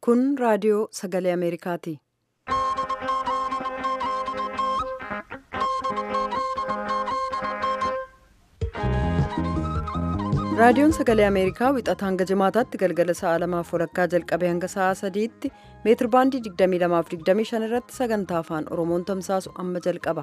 Kun raadiyoo sagalee Ameerikaati. Raadiyoon sagalee Ameerikaa wixata hanga jimaataatti galgala sa'a lamaaf walakkaa jalqabee hanga sa'a sadiitti meetir baandii 22:25 irratti sagantaa afaan Oromoon tamsaasu amma jalqaba.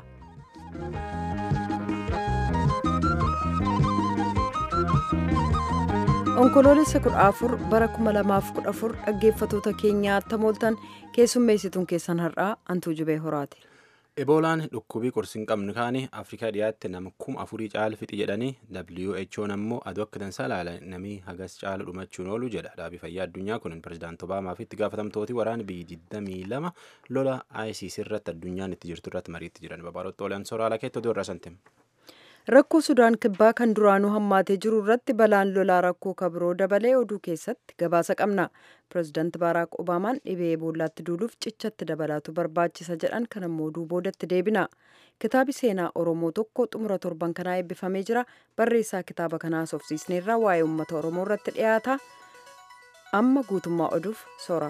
Onkoloolessa 14 bara 2014 dhaggeeffatoota keenyaa tamooltan keessummeessituun keessan har'aa Antuu Jibee Horaati. Eboolaan dhukkubii qorsi hin qabne kaanii Afrikaa dhiyaatti nama kuma afurii caala fixi jedhanii WHO'n ammoo aduu akka dansaa ilaala namii hagas caala dhumachuun oolu jedha. Dhaabii fayyaa addunyaa kun pirezidaanti Obaamaa fi itti gaafatamtooti waraana biyyi 22 lola ISIS irratti addunyaan itti jirtu irratti mariitti jiran. Babaarotti oolan sooraalaa keetti oduu irraa santim. Rakkoo Sudaan kibbaa kan duraanuu hammaatee jiru irratti balaan lolaa rakkoo kabiroo dabalee oduu keessatti gabaasa qabna. Pireezidaanti Baaraak Obaamaan dhibee eboolaatti duuluuf cichatti dabalaatu barbaachisa jedhan kan ammoo oduu boodatti deebina. Kitaabi seenaa Oromoo tokko xumura torban kanaa eebbifamee jira. Barreessaa kitaaba kanaa soofsiisneerraa waa'ee uummata Oromoo irratti dhiyaata. Amma guutummaa oduuf soora.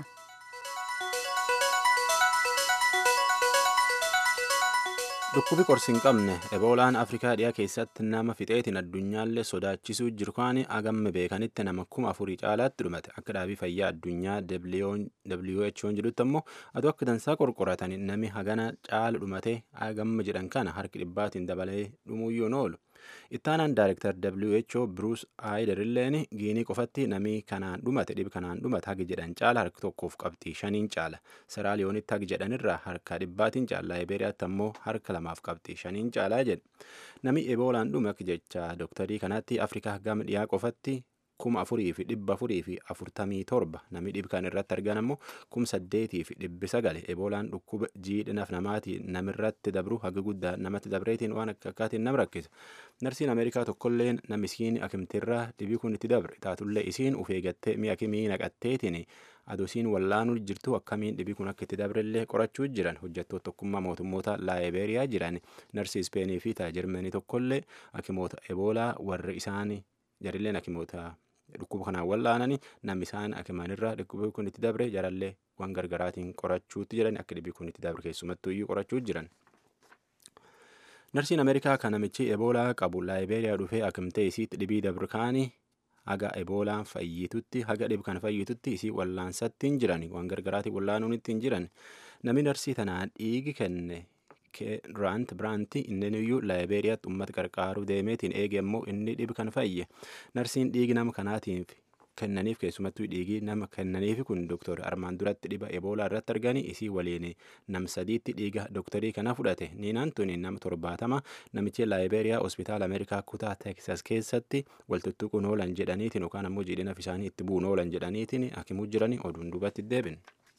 Dhukkubi qorsi hin qabne eboolaan Afrikaa dhiyaa keessatti nama fixeetiin addunyaallee sodaachisuu jiru kaanii agamme beekanitti nama kuma afurii caalaatti dhumate akka dhaabii fayyaa addunyaa WHO'n jedhutti ammoo aduu akka dansaa qorqoratanii nami hagana caala dhumate agamme jedhan kana harki dhibbaatiin dabalee dhumuuyyoon oolu. Ittaanaan Daayirektar WHO Bruce Ayderilleen giinii qofatti namii kanaan dhumate dhibi kanaan dhumate hagi jedhan caala harka tokkoof qabxii shaniin caala. Seraaliyoonitti hagi jedhanirraa harka dhibbaatiin caala. Laayibeeriyaatti ammoo harka lamaaf qabxii shaniin caalaa jedhe. Nami eboolaan dhume akka jecha dooktarii kanaatti Afrikaa gama dhiyaa qofatti kuma afurii fi dhibba afurii fi afurtamii torba namni dhib kan irratti argan ammoo kuma saddeetii fi dhibbi sagale eboolaan dhukkuba jiidhinaaf namaatii namirratti dabru haga guddaa namatti dabreetiin waan akka akkaatiin nama rakkisa narsiin ameerikaa tokkolleen nam isiin akimtirraa dhibii kun itti dabre taatullee isiin uf eegattee mi'a akimii naqatteetiin aduusiin wallaanuu jirtu akkamiin dhibii kun akka itti dabrellee qorachuu jiran hojjettoota tokkummaa mootummoota laayibeeriyaa jiran narsii ispeenii fi taajirmanii tokkollee akimoota eboolaa warra isaanii jarilleen akimoota dhukkuba kanaan wallaananii namni isaan akimanirraa dhukkubi kun itti dabre jarallee waan gargaraatiin qorachuutti jiran akka dhibii kun itti dabre keessumattuu iyyuu qorachuu jiran. Narsiin Ameerikaa kan namichi eboolaa qabu laayibeeriyaa dhufee akimtee isiitti dhibii dabre kaanii haga eboolaan fayyitutti haga dhib kan fayyitutti isii wallaansatti hin jiran waan gargaraatiin wallaanuun ittiin jiran namni narsii tanaan dhiigi kenne Raant Biraanti inni iyyuu laayibeeriyaatti uummata qarqaaruu deemeetiin eege immoo inni dhibi kan fayye narsiin dhiigi nama kanaatiif kennaniif keessumattuu dhiigii nama kennaniif kun dooktor armaan duratti dhiba eboolaa irratti arganii isii waliin nam sadiitti dhiiga dooktarii kana fudhate niinaan tuni nama torbaatama namichi laayibeeriyaa hospitaala ameerikaa kutaa teeksas keessatti waltuttuquun oolan jedhaniitiin yookaan ammoo jiidhinaaf isaanii itti bu'uun oolan jedhaniitiin hakimuu jiranii oduun duubatti deebin.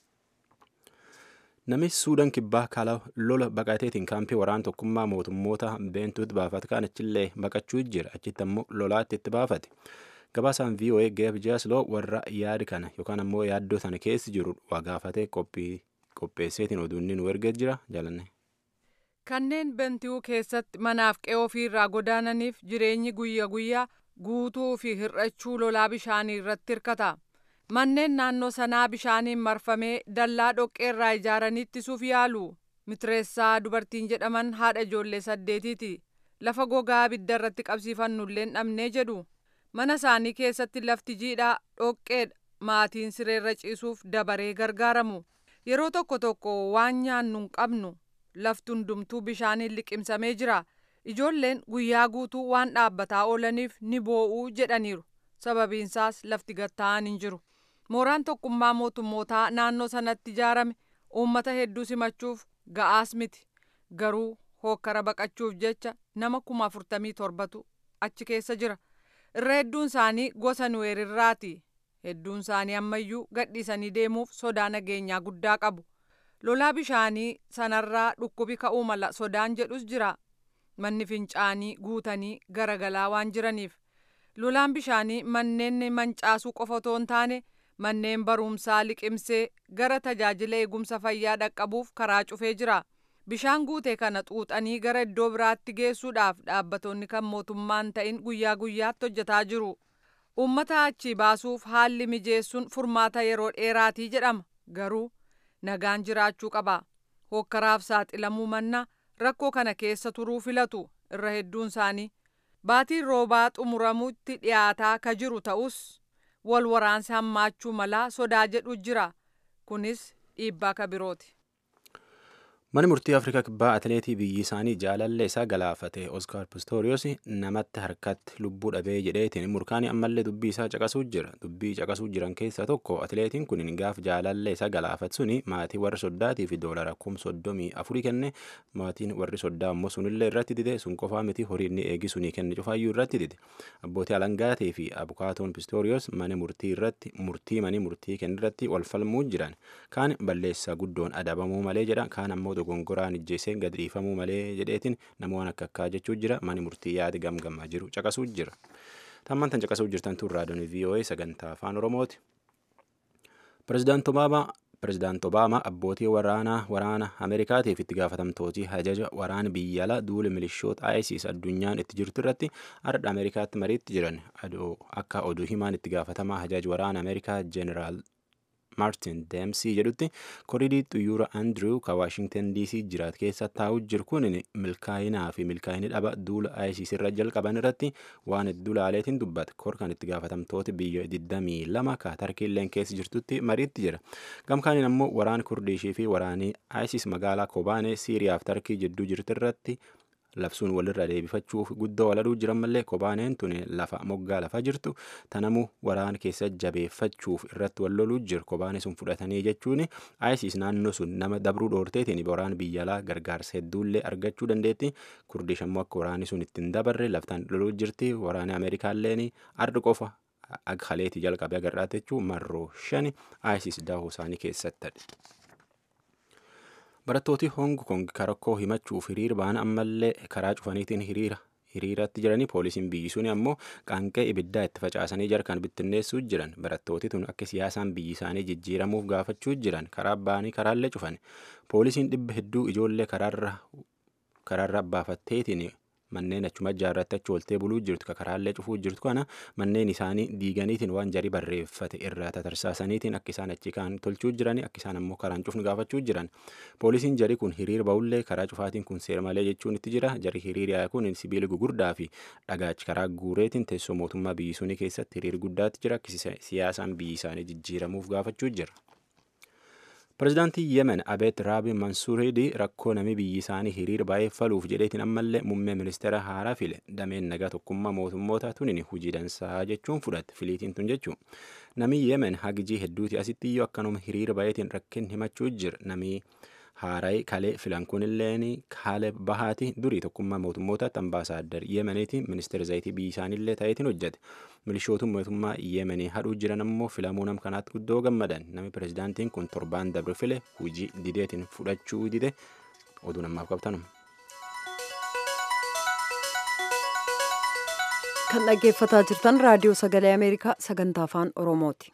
Nami Suudaan kibbaa kala lola baqateetiin kaampii waraana tokkummaa mootummoota beentuutti baafate kan achillee baqachuu jira achitti ammoo lolaatti itti baafate. Gabaasaan VOA Geef Jaasloo warra yaada kana yookaan ammoo yaaddoo sana keessa jiru waa gaafatee qopheesseetiin oduun nu erga jira jaalanne. Kanneen bentuu keessatti manaaf qe'oo ofiirraa godaananiif jireenyi guyyaa guyyaa guutuu fi hir'achuu lolaa bishaanii irratti hirkata. Manneen naannoo sanaa bishaaniin marfamee dallaa dhoqqeerraa ijaaranii ittisuuf yaalu. Mitireessaa dubartiin jedhaman haadha ijoollee saddeetiiti. Lafa gogaa abidda irratti qabsiifannulleen dhabnee jedhu. Mana isaanii keessatti lafti jiidhaa dhoqqeedha. Maatiin sireerra ciisuuf dabaree gargaaramu. Yeroo tokko tokko waan nyaannu hin qabnu. Lafti hundumtuu bishaaniin liqimsamee jira. Ijoolleen guyyaa guutuu waan dhaabbataa oolaniif ni boo'uu jedhaniiru. Sababiinsaas lafti gatta'an hin jiru. mooraan tokkummaa mootummootaa naannoo sanatti ijaarame uummata hedduu simachuuf ga'aas miti garuu hookkara baqachuuf jecha nama kuma afurtamii torbatu achi keessa jira irra hedduun isaanii gosa nuweerirraati hedduun isaanii ammayyuu gadhiisanii deemuuf sodaa nageenyaa guddaa qabu lolaa bishaanii sanarraa dhukkubi ka'uu mala sodaan jedhus jira manni fincaanii guutanii garagalaa waan jiraniif lolaan bishaanii manneen mancaasuu qofa otoo hin taane manneen barumsaa liqimsee gara tajaajila eegumsa fayyaa dhaqqabuuf karaa cufee jira. Bishaan guute kana xuuxanii gara iddoo biraatti geessuudhaaf dhaabbattoonni kan mootummaan ta'in guyyaa guyyaatti hojjetaa jiru. uummata achii baasuuf haalli mijeessuun furmaata yeroo dheeraatii jedhama garuu nagaan jiraachuu qaba hokkaraaf saaxilamuu manna rakkoo kana keessa turuu filatu irra hedduun isaanii baatiin roobaa xumuramutti dhiyaataa ka jiru ta'us wal waraansi hammaachuu malaa sodaa jedhu jira kunis dhiibbaa ka birooti. Mani murtii Afrikaa kibbaa atileetii biyyi isaanii jaalallee isaa galaafate Oskaar Pistoriyoos namatti harkatti lubbuu dhabee jedheetiin murkaanii ammallee dubbii isaa caqasuu jira. Dubbii caqasuu jiran keessaa tokko atileetiin kun gaaf jaalallee isaa galaafate suni maatii warri soddaatii fi doolara kum soddomii afurii kenne maatiin warri soddaa ammoo sunillee irratti dide sun qofaa miti horii inni eegi sunii kenne cufaayyuu irratti dide. Abbootii alangaatii fi abukaatoon Pistoriyoos mana murtii irratti murtii manii murtii kennirratti wal falmuu jiran. Kaan balleessaa guddoon adabamuu malee jedha kaan ammoo dogongoraan ijjeeseen gad dhiifamuu malee jedheetiin namoonni akka akkaa jechuu jira mani murtii yaadi gamgamaa jiru caqasuu jira. Tammaan tan caqasuu jirtan tun raadiyoon VOA sagantaa afaan Oromooti. Pirezidaant Obaamaa Pirezidaant Obaamaa abbootii waraanaa waraana Ameerikaatiif itti gaafatamtootii hajaja waraana biyya alaa duula milishoota ISIS addunyaan itti jirtu irratti ardha Ameerikaatti mariitti jiran akka oduu himaan itti gaafatamaa hajaja waraana Ameerikaa Jeneraal maartin deemsii jedhutti koriidii xuyyoora andrew ka waashingtan dc jiraat keessa taa'u jiru kun milkaa'inaa fi milkaa'inni dhaba duula isis irra jalqaban irratti waan hedduu laaleetiin dubbata kor kan itti gaafatamtoota biyya 22 ka tarkiilleen keessa jirtutti mariitti jira gamkaaniin ammoo waraan kurdiishii fi waraanii isis magaalaa kobaanee siiriyaaf tarkii jidduu jirtu irratti labsuun walirra deebifachuuf guddoo waladuu jiran mallee kobaaneen tun lafa moggaa lafa jirtu tanamuu waraan keessa jabeeffachuuf irratti wal loluu jiru kobaanee sun fudhatanii jechuun isis naannoo sun nama dabruu dhoorteetiin waraan biyya alaa gargaarsa hedduullee argachuu dandeetti kurdish ammoo akka waraanni sun ittiin dabarre laftaan loluu jirti waraanni ameerikaalleen ardi qofa agaleetii jalqabee agarraate jechuun marroo shani isis daahuu isaanii keessattadha. barattooti hong kong karakkoo himachuuf hiriira ba'an ammallee karaa cufaniitiin hiriira hiriiratti jiranii poolisiin biyyi suni ammoo qaanqee ibiddaa itti facaasanii jarkan bittinneessuu jiran barattooti tun akka siyaasaan biyyi isaanii jijjiiramuuf gaafachuu jiran karaa ba'anii karaallee cufan poolisiin dhibba hedduu ijoollee karaarra karaarra baafatteetiin manneen achuma ijaarratti achi ooltee buluu jirtu ka karaallee cufuu jirtu kana manneen isaanii diiganiitiin waan jarii barreeffate irraa tatarsaasaniitiin akka isaan achi kaan tolchuu jirani akka isaan ammoo karaan cufnu gaafachuu jiran poolisiin jarii kun hiriir ba'ullee karaa cufaatiin kun seera malee jechuun itti jira jarii hiriiriyaa kun sibiila gugurdaa fi dhagaachi karaa guureetiin teessoo mootummaa biyyi sunii keessatti hiriir guddaatti jira akka siyaasaan biyyi isaanii jijjiiramuuf gaafachuu jira. Pireezidaantii Yemen Abeet Raabi Mansuuriidi rakkoo namni biyyi isaanii hiriira baay'effaluuf jedheetiin ammallee muummee ministeera haaraa file dameen nagaa tokkummaa mootummoota tunin hujii dansaa jechuun fudhate filiitiin tun jechuun namni Yemen hagijii hedduuti asitti iyyuu akkanuma hiriira baay'eetiin rakkin himachuu jira namni haaraa kalee filan kunilleen kaale bahaati durii tokkummaa mootummootatti ambaasaaddar Yemeniiti ministeera zayitii biyyi isaaniillee ta'eetiin hojjete milishootu mootummaa Yemenii hadhuu jiran ammoo filamuu nam kanaatti guddoo gammadan namni pireezidaantiin kun torbaan dabre file hujii dideetiin fudhachuu dide oduu namaaf qabtanum. kan dhaggeeffataa jirtan raadiyoo sagalee ameerikaa sagantaa afaan oromooti.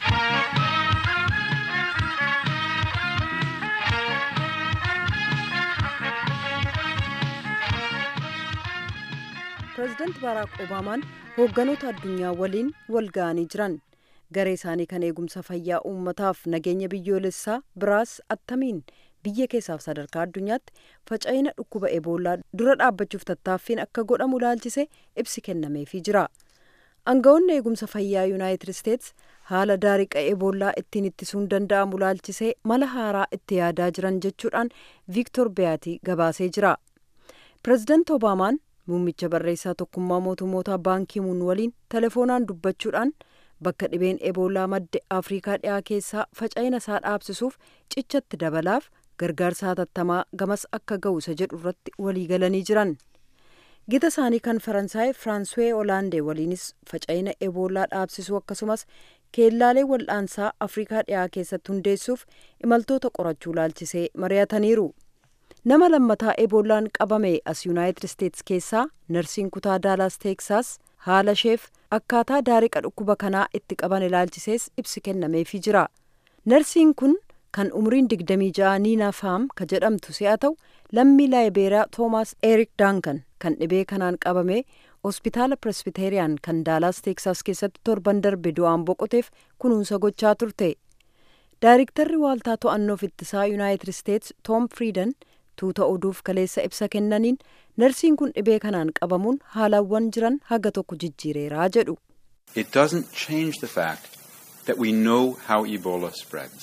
pireezidaanti baaraak obaamaan hoogganoota addunyaa waliin wal ga'anii jiran garee isaanii kan eegumsa fayyaa uummataaf nageenya biyyoolessaa biraas attamiin biyya keessaaf sadarkaa addunyaatti faca'ina dhukkuba eboolaa dura dhaabbachuuf tattaaffiin akka godhamu ilaalchise ibsi kennameefii jira aangawoonni eegumsa fayyaa yuunaayitid isteets haala daariqa eboolaa ittiin ittisuun danda'amu ilaalchisee mala haaraa itti yaadaa jiran jechuudhaan viiktor beyaatii gabaasee jira pireezidaanti obaamaan muummicha barreessaa tokkummaa mootummoota baankiimuun waliin telefoonaan dubbachuudhaan bakka dhibeen eboolaa madde afrikaa dhiyaa keessaa faca'ina isaa dhaabsisuuf cichatti dabalaaf gargaarsa hatattamaa gamas akka ga'u isa jedhu irratti walii galanii jiran gita isaanii kan faransaay firaanswee olaandee waliinis faca'ina eboolaa dhaabsisuu akkasumas keellaalee wal'aansaa afrikaa dhiyaa keessatti hundeessuuf imaltoota qorachuu ilaalchisee mari'ataniiru. nama lammataa eboolaan qabame as yuunaayitid isteets keessaa narsiin kutaa daalaas teeksaas haala isheef akkaataa daariqa dhukkuba kanaa itti qaban ilaalchisees ibsi kennameefii jira narsiin kun kan umriin digdamii ja'a niina faam ka jedhamtu si'a ta'u lammii laayibeeriyaa toomaas eerik daankan kan dhibee kanaan qabame hospitaala presbiteeriyaan kan daalaas teeksaas keessatti torban darbe du'aan boqoteef kunuunsa gochaa turte daayiriktarri waaltaa to'annoof ittisaa yuunaayitid isteets toom friidan tuuta oduuf kaleessa ibsa kennaniin narsiin kun dhibee kanaan qabamuun haalawwan jiran haga tokko jijjiireeraa jedhu. It doesn't change the fact that we know how Ebola spreads.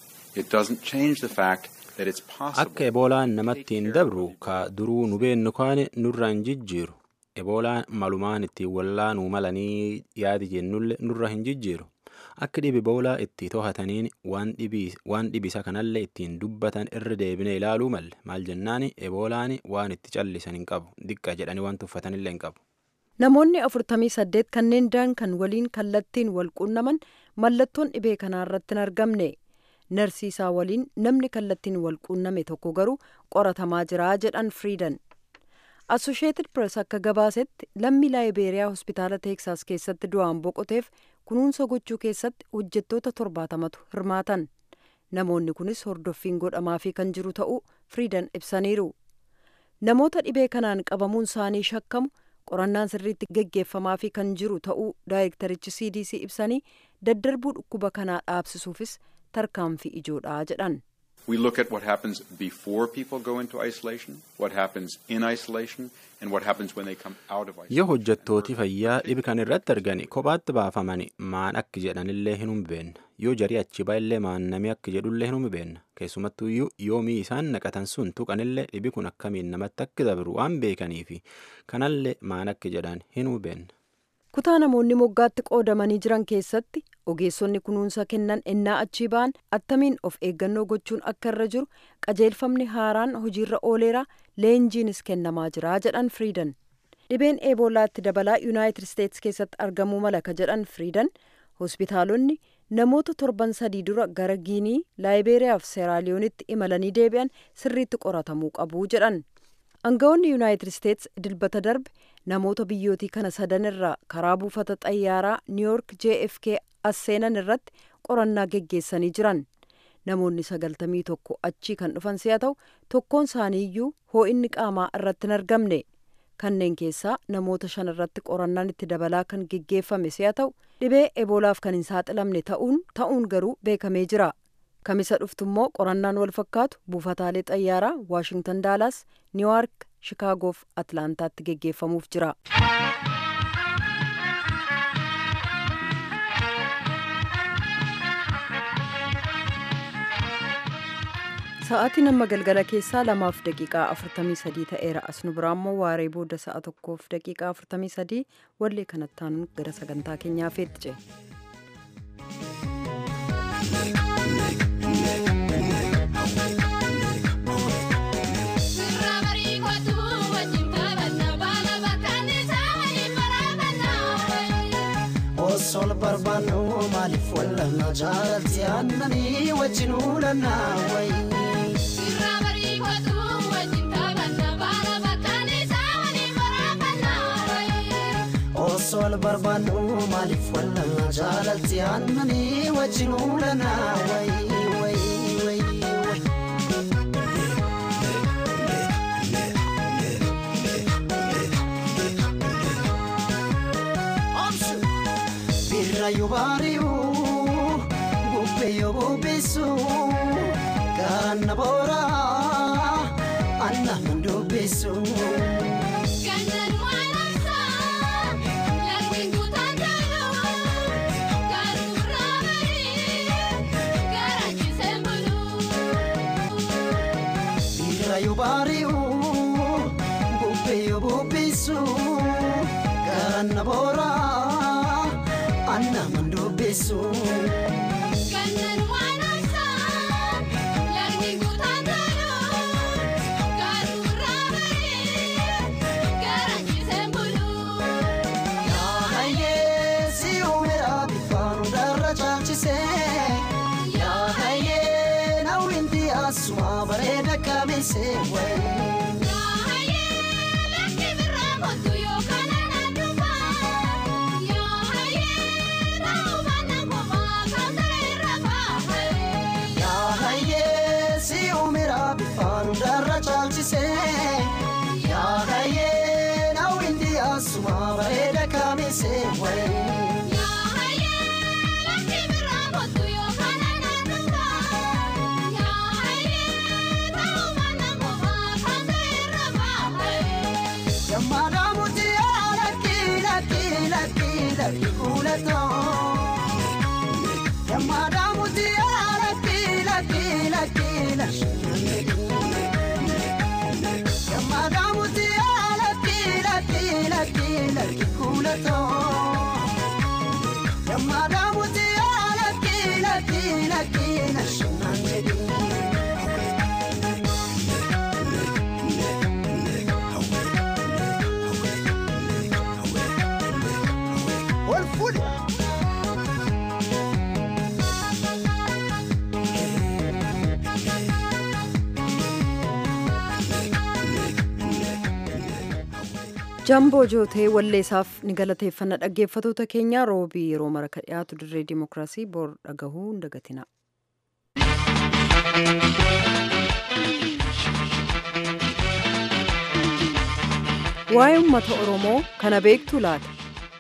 It doesn't change the fact that it's possible. Akka eboolaan namatti hin dabru ka duruu nu beennu kaane nurra hin jijjiiru. Eboolaan malumaan ittiin wallaanuu malanii yaadi jennulle nurra hin jijjiiru. Akka dhibi boolaa itti to'ataniin waan dhibisa kanallee ittiin dubbatan irra deebine ilaaluu malle maal jennaani eboolaan waan itti callisan hin qabu diqqa jedhanii waan tuffatanillee hin qabu. Namoonni afurtamii saddeet kanneen daan kan waliin kallattiin wal quunnaman mallattoon dhibee kanaa irratti hin argamne. Narsiisaa waliin namni kallattiin wal quunname tokko garuu qoratamaa jira jedhan Friidan. Assosheetid Press akka gabaasetti lammii laayibeeriyaa hospitaala Teeksaas keessatti du'aan boqoteef kunuunsa gochuu keessatti hojjettoota torbaatamatu hirmaatan. Namoonni kunis hordoffiin godhamaafii kan jiru ta'uu Friidan ibsaniiru. Namoota dhibee kanaan qabamuun isaanii shakkamu qorannaan sirriitti geggeeffamaafii kan jiru ta'uu daayirektarichi CDC ibsanii daddarbuu dhukkuba kanaa dhaabsisuufis tarkaanfii ijoodha jedhan. We look at what happens before people go into isolation, what happens in isolation, and what happens when they come out of isolation. Yoo hojjettooti fayyaa dhibi kan irratti argani kophaatti baafamani maan akka jedhanillee hin hubanna. Yoo jarii achi ba'illee maannamii akka jedhullee hin hubanna. Keessumattuu yoomii isaan naqatan sun tuqanillee dhibi kun akkamiin namatti akka dabru waan beekaniifi kanallee maan akka jedhan hin hubanna. kutaa namoonni moggaatti qoodamanii jiran keessatti ogeessonni kunuunsa kennan ennaa achii ba'an attamiin of eeggannoo gochuun akka irra jiru qajeelfamni haaraan hojiirra ooleera leenjiinis kennamaa jira jedhan friidan dhibeen eeboolaatti dabalaa yuunaayitid isteets keessatti argamuu mala ka jedhan friidan hospitaalonni namoota torban sadii dura gara giinii laayibeeriyaa fi seeraaliyoonitti imalanii deebi'an sirriitti qoratamuu qabu jedhan aangawoonni yuunaayitid isteets dilbata darbe namoota biyyootii kana sadan irraa karaa buufata xayyaaraa niiyork jfk as seenan irratti qorannaa geggeessanii jiran namoonni sagaltamii tokko achii kan dhufan si'a ta'u tokkoon isaaniiyyuu hoo'inni qaamaa irratti hin argamne kanneen keessaa namoota shan irratti qorannaan itti dabalaa kan geggeeffame si'a ta'u dhibee eboolaaf kan hin saaxilamne ta'uun ta'uun garuu beekamee jira kamisa dhuftummoo qorannaan wal fakkaatu buufataalee xayyaaraa waashingtan daalaas niiwuyoork shikaagoof atlaantaatti geggeeffamuuf jira. sa'aatiin amma galgala keessaa lamaaf daqiiqaa afurtamii sadii ta'eera as nu biraammoo waaree booda sa'a tokkoof daqiiqaa afurtamii sadii wallee kanattaan gara sagantaa keenyaa feetce. Sol barbaannu maaliif wallanna jaalatti aannanii wajjin uulanna wayi. Sirraa barii kootu wajjin taphanna baala bakkaan isaa waliin baraafanna wayi. Sol barbaannu maaliif wallanna jaalatti aannanii wajjin uulanna wayi wayi wayi wayi. Birraayuu baari'uu bubbeeyyoo bubbisu garaan na boora anna mandubbisu. Gannaan waan ibsaa laftiin kutaan jaaluu garuu raabanii garaachisee buluu. Birraayuu baari'uu bubbeeyyoo bubbisu garaan na boora. anna mandubbisu. Kanneen waan ibsaa lagni kutaan jaaluu garuu raabanii garaachisee buluu. Yaahayee si uumeera bifaan hundarra caalchisee yaahayee nawwinti asuma bareeda kabeessee wayii. Yammaadha muti lakki lakki lakki lakki kuulatoo. Yammaadha muti lakki lakki lakki lakki. Yammaadha muti lakki lakki lakki lakki kuulatoo. Yammaadha muti lakki lakki lakki lakki. Ol fuudhe. Jamboo jootee walleessaaf ni galateeffanna dhaggeeffatoota keenya roobii yeroo mara ka dhiyaatu dirree dimookiraasii bor dhagahuu hin dagatina. Waa'ee uummata Oromoo kana beektu laata?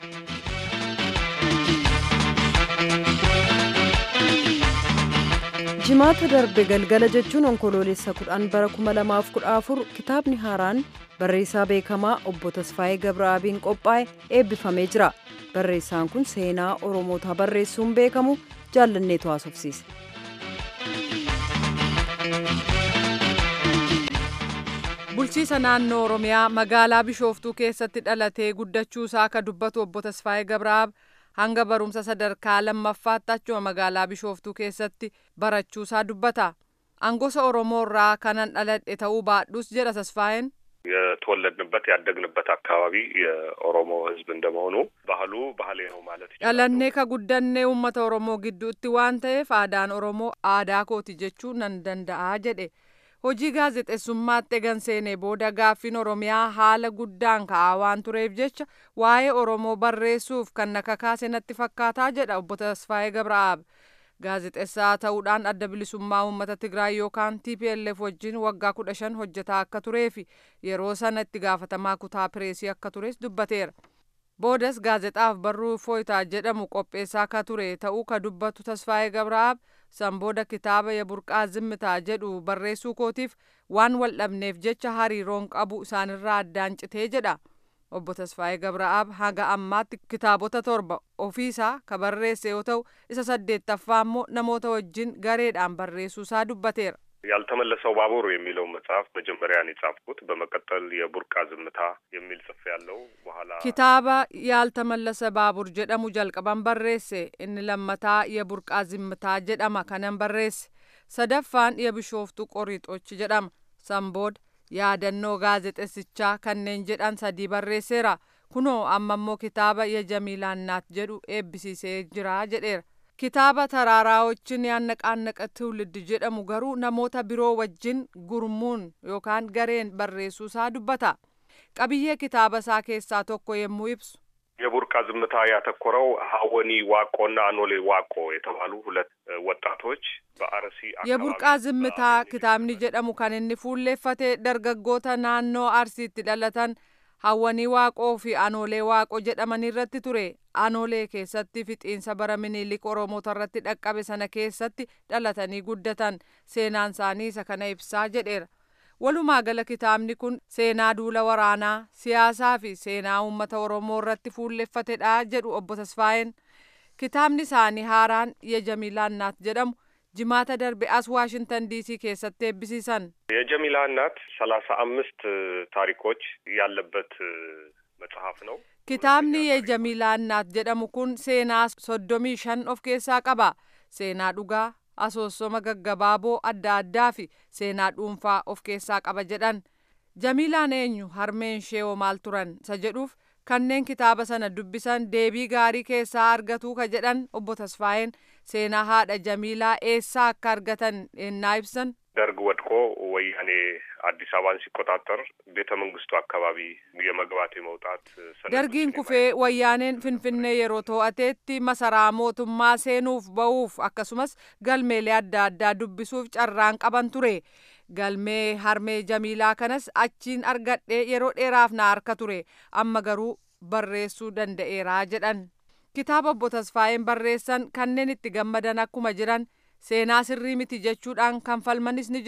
Jimaata darbe galgala jechuun onkoloolessa kudhan bara kuma lamaaf kudha afur kitaabni haaraan barreessaa beekamaa obbo Tasfaayee Gabra'aabiin qophaa'e eebbifamee jira. Barreessaan kun seenaa Oromootaa barreessuun beekamu jaallanneetu haasofsiise. Bulchiisa naannoo Oromiyaa magaalaa Bishooftuu keessatti dhalatee guddachuu isaa akka dubbatu obbo Tasfaayee Gabraab hanga barumsa sadarkaa lammaffaatti achuma magaalaa Bishooftuu keessatti barachuu isaa dubbata. Angosa Oromoo irraa kanan dhaladhe ta'uu baadhus jedha Tasfaayeen. የተወለድንበት ያደግንበት አካባቢ የኦሮሞ ሕዝብ እንደመሆኑ ባህሉ ባህሌ ነው ማለት ይቻላል። Dhalannee ka guddannee uummata Oromoo gidduutti waan ta'eef aadaan Oromoo aadaa kooti jechuu nan danda'a jedhe. Hojii gaazexeessummaatti egan seenee booda gaaffiin Oromiyaa haala guddaan ka'aa waan tureef jecha waa'ee Oromoo barreessuuf kan na kakaase natti fakkaataa jedha obbo Tasfaayee Gabra'aab. Gaazexeessaa ta'uudhaan adda bilisummaa uummata Tigraay yookaan TPLF wajjin waggaa kudha shan hojjetaa akka turee fi yeroo sana itti gaafatamaa kutaa pireesii akka tures dubbateera. Boodas gaazexaaf barruu fooyitaa jedhamu qopheessaa akka ture ta'uu ka dubbatu Tasfaayee Gabra'aab san booda kitaaba Yaburqaa Zimmitaa jedhu barreessuu kootiif waan wal dhabneef jecha hariiroon qabu isaanirraa addaan citee jedha. Obbo Tasfaayee Gabra'aab haga ammaatti kitaabota torba ofiisaa ka barreesse yoo ta'u isa saddeettaffaa immoo namoota wajjin gareedhaan barreessuu isaa dubbateera. ያልተመለሰው ባቡር የሚለው መጽሐፍ መጀመሪያ ነው የጻፍኩት። በመቀጠል የቡርቃ ዝምታ የሚል ጽፍ ያለው በኋላ Kitaaba yaaltamallasa baabur jedhamu jalqaban barreesse inni lammataa Yaburqaa Zimmitaa jedhama kanan barreesse sadaffaan Yabishooftuu Qoriixochi jedhama sanbooda yaadannoo gaazexeessichaa kanneen jedhan sadii barreesseera kunoo amma immoo kitaaba Yajamiilaannaat jedhu eebbisiisee jira jedheera. Kitaaba taraaraawochin yaannaqaannaqa ትውልድ jedhamu garuu namoota biroo wajjin gurmuun yookaan gareen barreessuusaa dubbata. Qabiyyee kitaaba isaa keessaa tokko yommuu ibsu የቡርቃ ዝምታ ያተኮረው ሀወኒ ዋቆና አኖሌ ዋቆ የተባሉ ሁለት እ, ወጣቶች በአርሲ አካባቢ Yaburqaa Zimmitaa በአርሲ kitaabni jedhamu kan inni fuulleeffate dargaggoota naannoo Arsiitti dhalatan hawwanii waaqoo fi anoolee waaqoo jedhaman irratti ture. Anoolee keessatti fixiinsa bara minilik Oromoota irratti dhaqqabe sana keessatti dhalatanii guddatan seenaan isaanii isa kana ibsaa jedheera. Walumaa gala kitaabni kun seenaa duula waraanaa, siyaasaa fi seenaa uummata Oromoo irratti fuulleffatedha jedhu obbo Tasfaayeen. Kitaabni isaanii haaraan Yejamiilaannaat jedhamu jimaata darbe as Waashintan diisii keessatti eebbisiisan. የጀሚላ እናት ሰላሳ አምስት ታሪኮች ያለበት እ፣ መጽሐፍ ነው። Kitaabni Yejamiilaannaat jedhamu kun seenaa soddomii shan of keessaa qaba. Seenaa dhugaa, asoosoma gaggabaaboo adda addaa fi seenaa dhuunfaa of keessaa qaba jedhan. Jamiilaan eenyu harmeen ishee hoo maal turan isa jedhuuf kanneen kitaaba sana dubbisan deebii gaarii keessaa argatu ka jedhan obbo Tasfaayeen seenaa haadha Jamiilaa eessaa akka argatan ennaa ibsan ደርግ ወድቆ ወያኔ አዲስ አበባን ሲቆጣጠር ቤተ መንግስቱ አካባቢ የመግባት የመውጣት ሰነዶች dargiin kufee wayyaaneen finfinnee yeroo to'ateetti masaraa mootummaa seenuuf ba'uuf akkasumas galmeelee adda addaa dubbisuuf carraan qaban ture galmee harmee jamiilaa kanas achiin argadhee yeroo dheeraaf na harka ture amma garuu barreessuu danda'eeraa jedhan kitaaba obbo Tasfaayeen barreessan kanneen itti gammadan akkuma jiran seenaa sirrii miti jechuudhaan kan falmanis ni jiran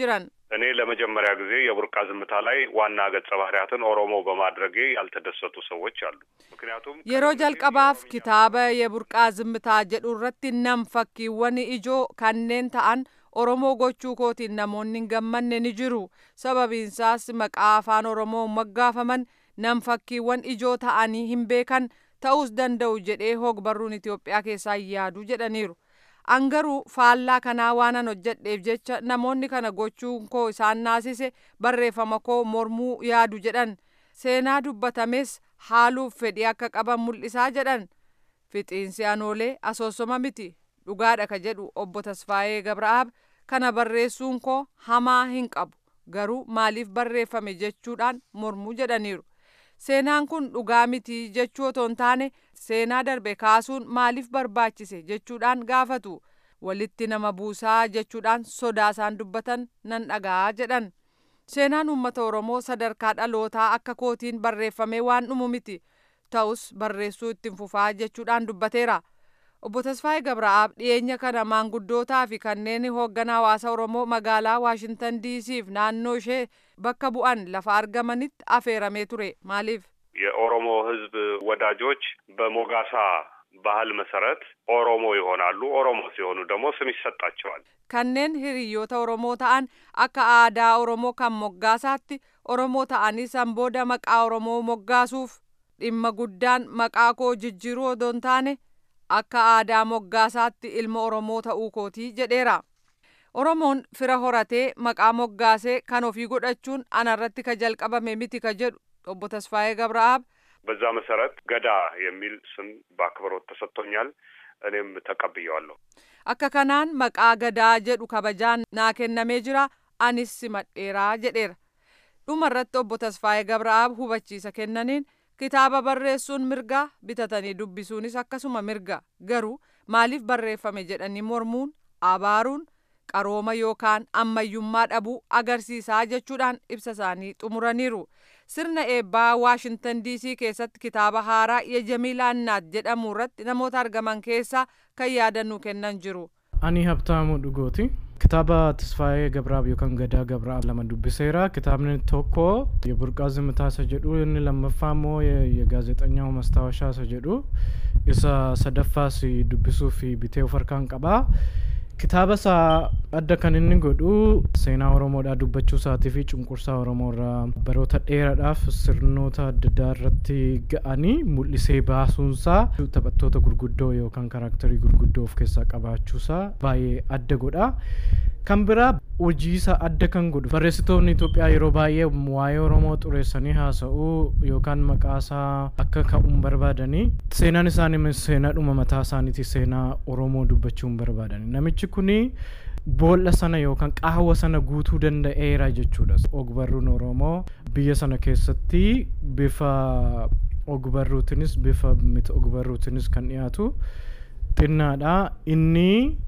እኔ ለመጀመሪያ ጊዜ የቡርቃ ዝምታ ላይ ዋና ገጸ ባህሪያትን ኦሮሞ በማድረጌ ያልተደሰቱ ሰዎች አሉ። ምክንያቱም yeroo jalqabaaf kitaaba የburqaa zimmitaa jedhu irratti nam fakkiiwwan ijoo kanneen ta'an oromoo gochuu kootiin namoonni hin gammanne ni jiru sababiinsaas maqaa afaan oromoo moggaafaman nam fakkiiwwan ijoo ta'anii hin beekan ta'uus danda'u jedhee hogbarruun Itoophiyaa keessaa yaadu jedhaniiru. Angaruu faallaa kanaa waanan hojjedheef jecha namoonni kana gochuun koo isaan naasise barreeffama koo mormuu yaadu jedhan seenaa dubbatames haaluuf fedhii akka qaban mul'isaa jedhan fixiinsi anoolee asoosoma miti dhugaadha ka jedhu obbo Tasfaayee Gabra'aab kana barreessuun koo hamaa hin qabu garuu maaliif barreeffame jechuudhaan mormuu jedhaniiru. Seenaan kun dhugaa miti jechuu otoo hin taane seenaa darbe kaasuun maaliif barbaachise jechuudhaan gaafatu walitti nama buusaa jechuudhaan sodaa isaan dubbatan nan dhaga'aa jedhan. Seenaan uummata Oromoo sadarkaa dhalootaa akka kootiin barreeffamee waan dhumu miti ta'us barreessuu ittiin fufaa jechuudhaan dubbateera. Obbo Tasfaayee Gabra'aab dhiyeenya kana maanguddootaa fi kanneen hoogganaa hawaasa Oromoo magaalaa Waashintan diisiif naannoo ishee bakka bu'an lafa argamanitti afeeramee ture. Maaliif? የኦሮሞ ሕዝብ ወዳጆች በሞጋሳ ባህል መሰረት ኦሮሞ ይሆናሉ። ኦሮሞ ሲሆኑ ደግሞ ስም ይሰጣቸዋል። kanneen hiriyoota Oromoo ta'an akka aadaa Oromoo kan moggaasaatti Oromoo ta'anii san booda maqaa Oromoo moggaasuuf dhimma guddaan maqaa koo jijjiiruu odoo hin taane akka aadaa moggaasaatti ilma Oromoo ta'uu kootii jedheera. Oromoon fira horatee maqaa moggaasee kan ofii godhachuun anarratti ka jalqabame miti ka jedhu obbo Tasfaayee Gabra'aab በዛ መሰረት ገዳ የሚል ስም በአክብሮት ተሰጥቶኛል። እኔም ተቀብየዋለሁ። akka kanaan maqaa gadaa jedhu kabajaan naa kennamee jira anis simadheeraa jedheera dhumarratti obbo Tasfaayee Gabra'aab hubachiisa kennaniin kitaaba barreessuun mirga bitatanii dubbisuunis akkasuma mirga garuu maaliif barreeffame jedhanii mormuun abaaruun qarooma yookaan ammayyummaa dhabuu agarsiisaa jechuudhaan ibsa isaanii xumuraniiru. Sirna eebbaa Waashintan diisii keessatti kitaaba haaraa Yejamiilaa Innaat jedhamu irratti namoota argaman keessaa kan yaadannoo kennan jiru. Ani Habtaamuu Dhugooti. Kitaaba Tasfaayee Gabraab yookaan Gadaa Gabraab lama dubbiseera. Kitaabni tokko የቡርቃ ዝምታ isa jedhu inni lammaffaa immoo የጋዜጠኛው ማስታወሻ isa jedhu isa sadaffaas dubbisuuf bitee of harkaan qaba. kitaaba isaa adda kan inni godhu seenaa oromoodhaa dubbachuu isaatii fi cunqursaa oromoo irraa baroota dheeraadhaaf sirnoota adda addaa irratti ga'anii mul'isee baasuunsaa taphattoota gurguddoo yookaan kaaraaktarii gurguddoo of keessaa qabaachuusaa baay'ee adda godha. kan biraa hojii isaa adda kan godhu barreessitoonni Itoophiyaa yeroo baay'ee waa'ee Oromoo xureessanii haasa'uu yookaan maqaa isaa akka ka'uun barbaadanii seenaan isaanii seenaadhuma mataa isaaniiti seenaa Oromoo dubbachuun barbaadani namichi kuni boolla sana yookaan qaawwa sana guutuu danda'eera jechuudha ogbarruun Oromoo biyya sana keessatti bifa ogbarruutinis bifa miti ogbarruutinis kan dhiyaatu xinnaadha inni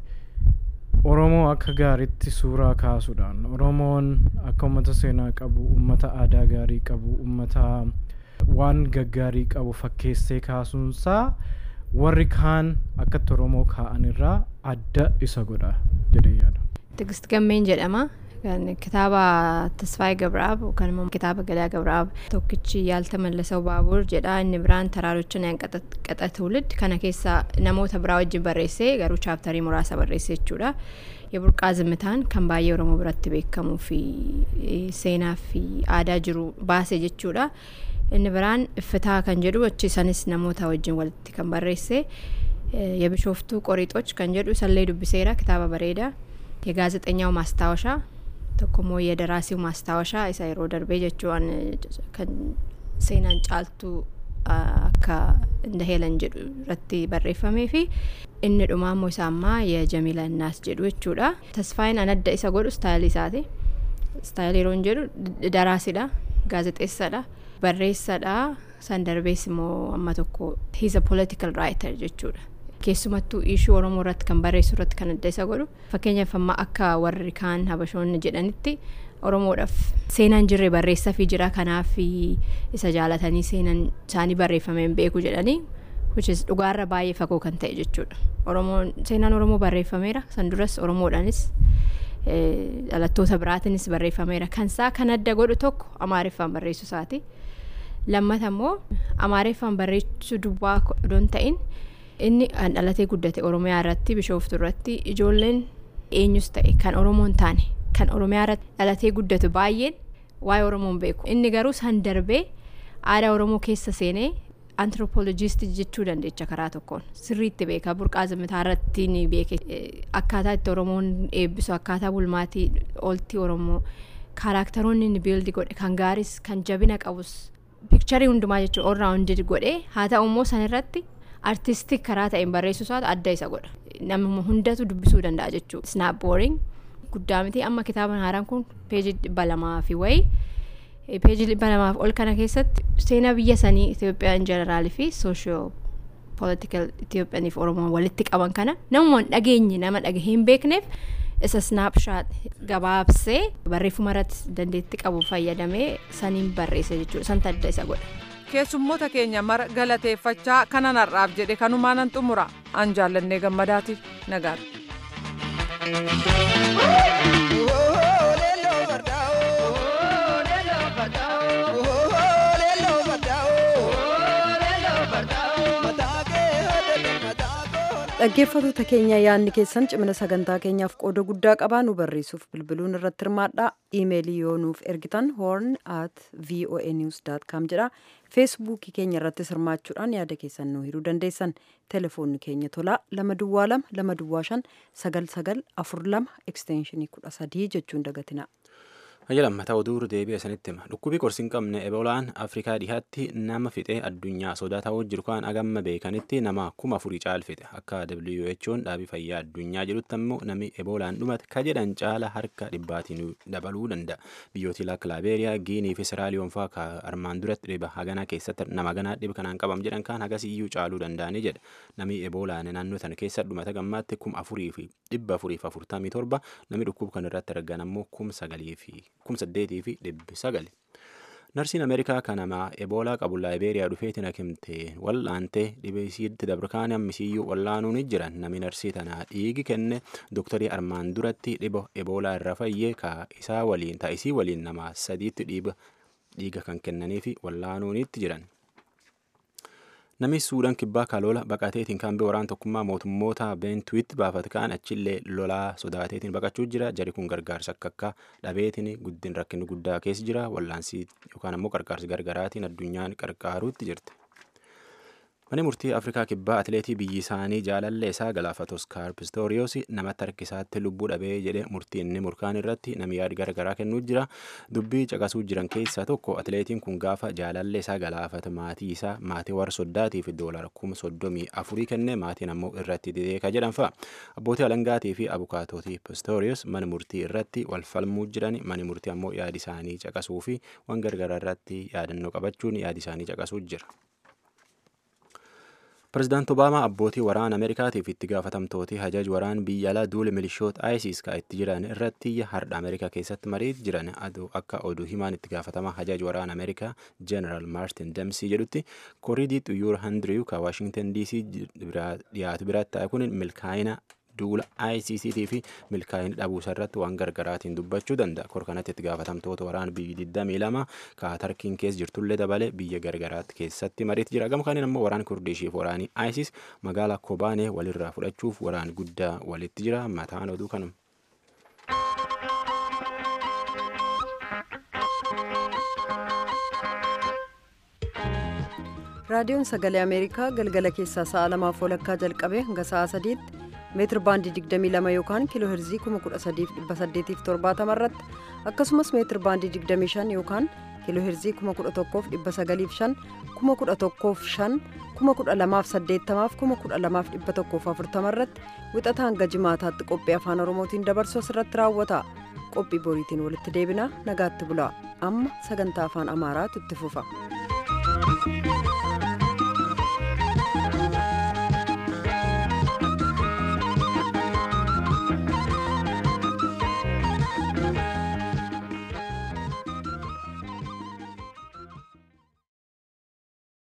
Oromoo akka gaariitti suuraa kaasuudhaan Oromoon akka uummata seenaa qabu uummata aadaa gaarii qabu uummata waan gaggaarii qabu fakkeessee kaasuunsaa warri kaan akkatti Oromoo kaa'an irraa adda isa godha jedhee yaada. Tigist Gammeen jedhama. kitaaba Tasfaayee Gabraab yookaan immoo kitaaba Gadaa Gabraab tokkichi Yaalta Mallasoo Baabur jedha inni biraan Taraarochin Qaxa Tuulid kana keessa namoota biraa wajjin barreessee garuu chaaptarii muraasa barreesse jechuudha. Yeburqaa Zimmitaan kan baay'ee Oromoo biratti beekamuu fi seenaa fi aadaa jiru baase jechuudha. Inni biraan Iffitaa kan jedhu achi sanis namoota wajjin walitti kan barreesse. Yebishooftuu Qoriixoch kan jedhu isallee dubbiseera kitaaba bareedaa. የጋዜጠኛው ማስታወሻ tokkommoo የደራሲው ማስታወሻ isa yeroo darbee jechuun kan seenaan caaltuu akka inda heelan jedhu irratti barreeffamee fi inni dhumaa immoo isaa ammaa የጀሚላ እናስ jedhu jechuudha tasfaayin an adda isa godhu istaayilii isaati istaayilii yeroo jedhu daraasiidha gaazexeessadha barreessadha san darbees immoo amma tokko he's a political writer jechuudha keessumattuu ishuu oromoo irratti kan barreessu irratti kan adda isa godhu fakkeenyaaf amma akka warri kaan habashoonni jedhanitti oromoodhaaf seenaan jirre barreessaa fi jira kanaaf isa jaalatanii seenaan isaanii barreeffamee hin beeku jedhanii which is dhugaarra baay'ee fagoo kan ta'e jechuudha oromoon seenaan oromoo barreeffameera san duras oromoodhaanis dhalattoota biraatiinis barreeffameera kansaa kan adda godhu tokko amaariffaan barreessuu isaati lammata immoo amaariffaan barreessuu duwwaa odoon ta'in inni kan dhalatee guddate oromiyaa irratti bishooftu irratti ijoolleen eenyus ta'e kan oromoon taane kan oromiyaa irratti dhalatee guddatu baay'een waa'ee oromoon beeku inni garuu san darbee aadaa oromoo keessa seenee antiropoolojistii jechuu dandeecha karaa tokkoon sirriitti beeka burqaa zimitaa irratti ni beeke akkaataa itti oromoon eebbisu akkaataa bulmaatii ooltii oromoo kaaraaktaroonni inni biildi godhe kan gaaris kan jabina qabus piikcharii hundumaa jechuun orraa hundi godhe haa ta'u immoo san irratti artistik karaa ta'een barreessuu isaatu adda isa godha namuma hundatu dubbisuu danda'a jechuudha snaap booring guddaa miti amma kitaaba haaraan kun peejii dhibba lamaa fi wayii peejii dhibba lamaaf ol kana keessatti seenaa biyya sanii Itoophiyaa in jeneraalii fi sooshiyo polotikal Itoophiyaaniif Oromoon walitti qaban kana namumaan dhageenye nama dhagahee hin beekneef isa snaapshaat gabaabsee barreeffama irratti dandeetti qabu fayyadamee saniin barreesse jechuudha san adda isa godha. keessummoota keenya mara galateeffachaa kanan har'aaf jedhe kanumaanan xumura an jaallannee gammadaati nagaadha. dhaggeeffattoota keenya yaadni keessan cimina sagantaa keenyaaf qooda guddaa qabaa nu barreessuuf bilbiluun irratti hirmaadhaa iimeelii yoo nuuf ergitan horn at voa news com jedha feesbuukii keenya irrattis hirmaachuudhaan yaada keessan nu hiruu dandeessan telefoonni keenya tolaa lama duwwaa lama lama duwwaa shan sagal sagal afur lama ekstenshinii kudha sadii jechuun dagatina. Hayya lammataa oduu deebi'a sanitti hima. Dhukkubii qorsi hin qabne eboolaan Afrikaa dhihaatti nama fixee addunyaa sodaa ta'uu jiru kan agamma beekanitti nama kuma afurii caal fixe. Akka WHO'n dhaabii fayyaa addunyaa jedhutti ammoo namni eboolaan dhumate ka jedhan caala harka dhibbaatiin dabaluu danda'a. Biyyooti akka Laabeeriyaa, Giinii fi Siraaliyoon fa'aa ka armaan duratti dhiba haganaa keessatti nama ganaa dhiba kanaan qabam jedhan kan hagas iyyuu caaluu danda'anii jedha. Namni eboolaan naannoo sana keessa dhumate gammaatti kuma afurii fi dhibba afurii fi afurtamii torba namni dhukkuba kana irratti argan ammoo kuma sagalii fi kum saddeetii fi dhibbi sagali. Narsiin Ameerikaa kan namaa eboolaa qabu laayibeeriyaa dhufeetiin hakimte wal'aantee dhibee isiitti dabarkaan ammisiiyyuu wallaanuun jiran namni narsii tanaa dhiigi kenne dooktarii armaan duratti dhiba eboolaa irra fayyee ka isaa waliin taa'isii waliin nama sadiitti dhiiga kan kennaniifi wallaanuunitti jiran. Namni Suudaan kibbaa kaloola baqateetiin kan waraan tokkummaa mootummoota beentuwitti baafate kaan achillee lolaa sodaateetiin baqachuu jira. Jari kun gargaarsa akka akka dhabeetiin guddin rakkinni guddaa keessa jira. Wallaansii yookaan ammoo qarqaarsi gargaraatiin addunyaan qarqaaruutti jirti. Mani murtii Afrikaa kibbaa atileetii biyyi isaanii jaalallee isaa galaafate Oskaar Pistoriyoos namatti harkisaatti lubbuu dhabee jedhe murtii inni murkaan irratti namni yaada garagaraa kennuu jira. Dubbii caqasuu jiran keessaa tokko atileetiin kun gaafa jaalallee isaa galaafate maatii isaa maatii warra soddaatiif doolara kuma soddomii afurii kenne maatiin ammoo irratti dideeka jedhan fa'a. Abbootii alangaatii fi abukaatootii Pistoriyoos mana murtii irratti wal falmuu jiran mani murtii ammoo yaadi isaanii caqasuu fi waan gargaraa irratti yaadannoo qabachuun yaadi isaanii caqasuu jira. Pireezidaanti Obaamaa abbootii waraana Ameerikaatiif itti gaafatamtooti hajaj waraan biyya alaa duula milishoota ISIS ka itti jiran irratti hardha Ameerikaa keessatti mariit jiran akka oduu himaan itti gaafatama hajaj waraana Ameerikaa Jeneraal Maartin Demsii jedhutti koriidii xuyyoora handiriyu ka Waashingtan DC dhiyaatu biraatti ta'e kun milkaa'ina duula ICCT fi milkaa'ina dhabuusa irratti waan gargaraatiin dubbachuu danda'a. Kor kanatti itti gaafatamtoota waraana biyyi 22 ka tarkiin keessa jirtullee dabalee biyya gargaraatti keessatti mariitti jira. Gama kanaan immoo waraana Kurdiishii fi waraanii ISIS magaalaa Kobaanee walirraa fudhachuuf waraan guddaa walitti jira. Mataan oduu kanuma. raadiyoon sagalee ameerikaa galgala keessaa sa'a lamaaf walakkaa jalqabee hanga sa'a sadiitti meetir baandii 22 yookaan kiiloo herzii 13870 irratti akkasumas meetir baandii 25 yookaan kiiloo herzii 11,905 11,500 12,880 12,140 irratti wixata hanga jimaataatti qophii afaan oromootiin dabarsu asirratti raawwata qophii boriitiin walitti deebina nagaatti bulaa amma sagantaa afaan amaaraatu itti fufa.